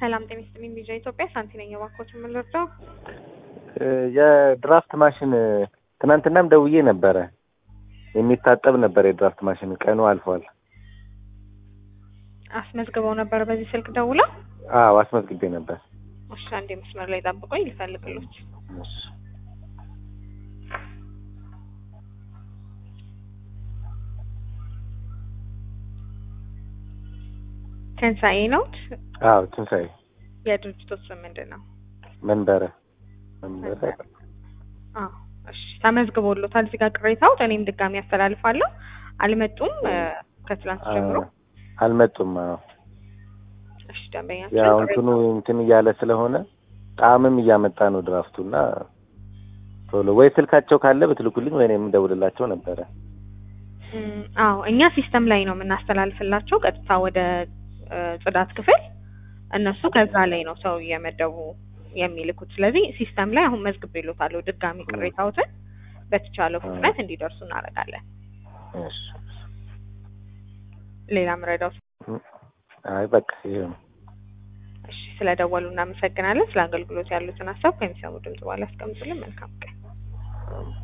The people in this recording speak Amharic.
ሰላም ጤና ይስጥልኝ። ቢጃ ኢትዮጵያ ሳንቲ ነኝ። እባክዎት የምንረዳው የድራፍት ማሽን ትናንትናም ደውዬ ነበረ። የሚታጠብ ነበር የድራፍት ማሽን ቀኑ አልፏል። አስመዝግበው ነበር በዚህ ስልክ ደውለው? አዎ አስመዝግቤ ነበር። እሺ አንዴ መስመር ላይ ጠብቆኝ ልፈልግሎት። እሺ። ትንሣኤ ነው? አዎ ትንሣኤ የድርጅቶት ስም ምንድን ነው? መንበረ መንበረ አዎ እሺ ተመዝግቦሎታል። እዚህ ጋር ቅሬታው እኔም ድጋሚ ያስተላልፋለሁ። አልመጡም ከትላንት ጀምሮ። አልመጡም። አዎ እሺ ደንበኛችን ያው እንትኑ እንትን እያለ ስለሆነ ጣዕምም እያመጣ ነው ድራፍቱና ቶሎ ወይ ስልካቸው ካለ ብትልኩልኝ ወይ እኔም እደውልላቸው ነበረ። እም፣ አዎ እኛ ሲስተም ላይ ነው የምናስተላልፍላቸው ቀጥታ ወደ እ፣ ጽዳት ክፍል እነሱ ከዛ ላይ ነው ሰው እየመደቡ የሚልኩት። ስለዚህ ሲስተም ላይ አሁን መዝግቤሎታለሁ። ድጋሚ ቅሬታዎትን በተቻለው ፍጥነት እንዲደርሱ እናደርጋለን። እሺ። ሌላ ምረዳው አይ በቃ ይሄ ነው። እሺ፣ ስለደወሉ እናመሰግናለን። ስለ አገልግሎት ያሉትን ሀሳብ ከሚሰሙ ድምጽ በኋላ ያስቀምጡልን። መልካም ቀን።